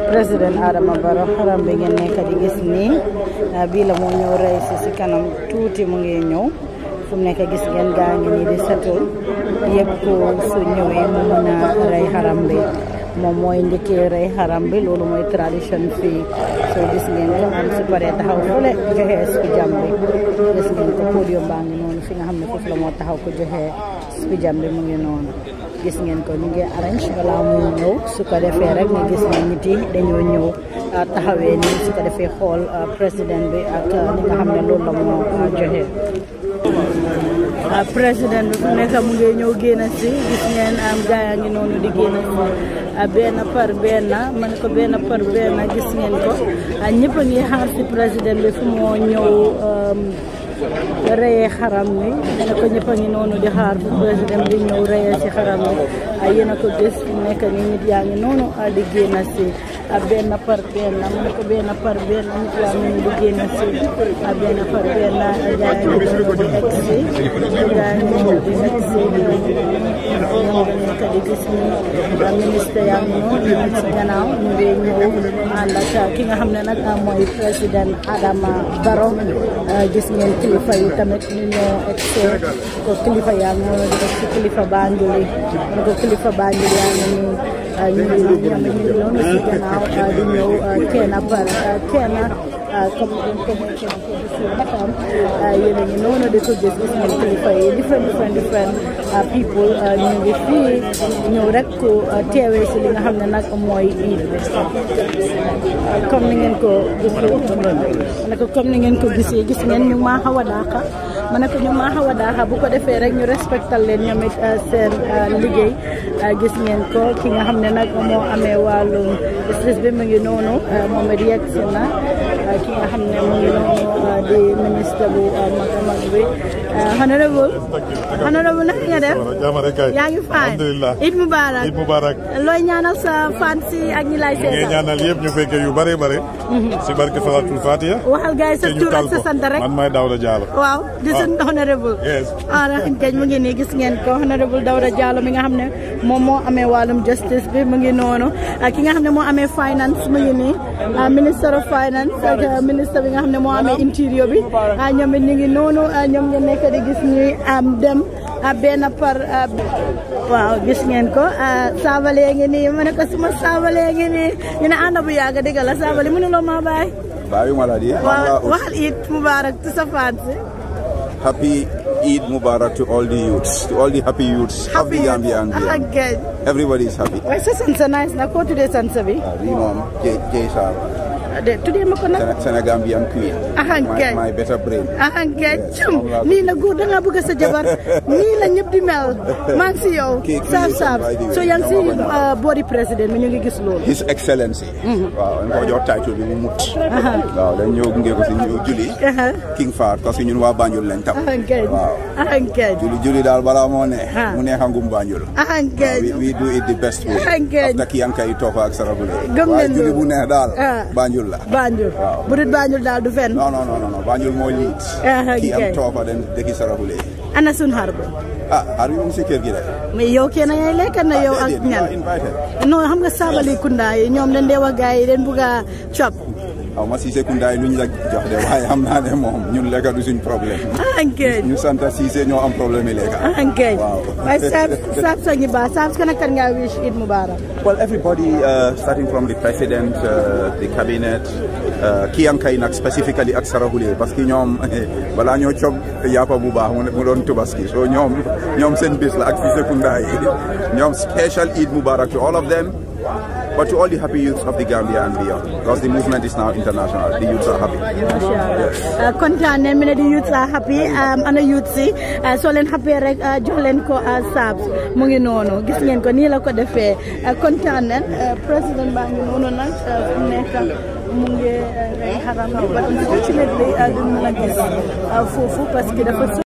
président Adama Barrow xaram bi ngeen nekk di gis nii bii la moo ñëw rey si si kanam tuuti mu ngi ñëw fu mu nekk gis ngeen gaa ngi nii di setul yëpp ko su ñëwee mu mën a rey xaram bi moom mooy njëkkee rey xaram bi loolu mooy tradition fii soo gis ngeen ko am su paree taxaw fële joxe spijam bi gis ngeen ko podium baa ngi noonu fi nga xam ne foofu la moo taxaw ko joxe spijam bi mu ngi noonu gis ngeen ko ñu ngi arrange balaa muy ñëw su ko defee rek nga gis ne nit yi dañoo ñëw taxawee nii su ko defee xool président bi ak li nga xam ne loolu la moo joxe président bi fu nekk mu ngi ñëw génn si gis ngeen am gaa yaa ngi noonu di génn si benn par benn ma ne ko benn par benn gis ngeen ko ñëpp a ngi xaar si président bi fu moo ñëw reyee xaram mi ne ko ñëpp a ngi noonu di xaar fu président bi ñëw reyee si xaram mi yéen a ko gis nekk ni nit yaa ngi noonu di génn si benn par benn mu ne ko benn par benn nit yaa ngi di génn si benn par benn gaa yaa ngi di egg si gaa ngi di egg si ñoom nekk di gis ni ministre yaa ngi noonu ñu si gannaaw ñu ngi ñëw ànd ak ki nga xam ne nag mooy président Adama Barrow gis ngeen kilifa yi tamit ñu ñoo egg ko kilifa yaa ngi noonu di egg si kilifa Banjul yi ne ko kilifa Banjul yaa ngi nii ñu ngi ñoom ñu ngi noonu si gannaaw di ñëw kenn par kenn comme comme comme yéen a ngi noonu di ko gis gis ngeen kilifa yi different different different people ñu ngi fii ñëw rek ku teewee si li nga xam ne nag mooy iid bi comme ni ngeen ko gisee ma ne ko comme ni ngeen ko gisee gis ngeen ñu maa xaw a daaxa ma ne ko ñu maa xaw a daaxa bu ko defee rek ñu respectal leen ñoom it seen liggéey gis ngeen ko ki nga xam ne nag moo amee wàllum justice bi mu ngi noonu moom it yegg si na ki nga xam ne mu ngi noonu di ministre bu mag a mag bi honorable honorable naka nga def yaa ngi fine alhamdulilah Eid Mubarak Eid Mubarak looy ñaanal sa fan si ak ñi lay ngay seetal ñaanal yëpp ñu fekkee yu bare bare si barke salatul fatiha waxal gars yi sa te ñu tur tal ak sa ko sant rek man maay Dawda Diallo waaw di seen honorable Yes. ah kañ mu ngi nii gis ngeen ko honorable Dawda Diallo mi nga xam ne moom moo amee wàllum justice bi mu ngi noonu ak ki nga xam ne moo amee finance mu ngi nii ah, minister of finance ak ah, ministre bi nga xam ne moo amee interior bi ah, ñoom it ñu ngi noonu ah, ñoom ngeen nekk di gis ñuy am dem ah, benn par ah, waaw gis ngeen ko ah, saabalee ngi nii ma ne ko suma saabalee ngi nii ñu ne ànd bu yàgg dëgg la saabale mënuloo maa bàyyi Bayu Maladi. waaw waxal it mubarak ci sa fan si Happy Eid Mubarak to all the youths, to all the happy youths of the Gambia and beyond. again Everybody is happy. waaye sa sansa nice na ko tuddee sansa bi Uh, we know Jason, de tuddee ma ko nag Senegambian queen. Ah, okay. my, my better brain. ah kay cum nii la góor da ngaa bëgg sa jabar nii la ñëpp di mel maa ngi si yow Kii- kii saaf is saaf by the way. so yaa ngi si Dama ko uh, body président mi ñu ngi gis loolu His Excellency. waaw dañ ko jox title bi mu mut. waaw dañ ñëw gunge ko si ñu julli. Aha. King Fahd parce que ñun waa Banjul lañ tam. ah kay waaw ah kay julli julli daal balaa moo ne. Ah. mu neex a ngum Banjul. ah waaw kay we, we do it the best way. Ah, good. after Kiyanka yi Tofa ak Sarabule. Gëm waaye nañ julli loolu. bu neex daal. Ah. Banjul la. Banjul Waaw. bu dul Banjul daal du fenn non non non non non Banjul moo liit. Ah, kii okay. am Tofa dem dëkki Sarabule. ana sun xar ba ah xar bi mu ngi si kër gi rek. mais yow kenn ngay lekk na yow ak déedéet, you ñan are invited. non xam nga saabali kunda yi ñoom dañ dee wax gars yi dañ bugg a cop xaw ma Cissé Kounda yi lu ñu la jox de waaye xam naa ne moom ñun lekka du suñ problème. ah kay ñu sant Cissé ñoo am problème yi lekka. ah kay Waaw. waaye saab saab sa ngi baax saab kan ak kan ngaa wish Eid Mubarak Well, everybody, uh, starting from the president, uh, the cabinet, uh, Kiyankay nag specifically ak Sarahule parce que ñoom balaa ñoo cob yàppa bu baax mu ne- mu doon tubaski so ñoom ñoom seen bis la ak Cissé Kounda yi ñoom special Eid Mubarak to all of them but to all the happy youths of the Gambia and beyond because the movement is now international the youths are happy macha allah kontaan nañ mi ne di youths are happy um, ana youth si uh, soo leen happy rek uh, jox leen ko uh, saabs mu ngi noonu gis ngeen ko nii la ko defee uh, kontaan nañ uh, président baa ngi noonu nag uh, fu mu nekk mu ngi uh, rey xaram bi but unfortunately uh, duñ mën a gis uh, foofu parce que dafa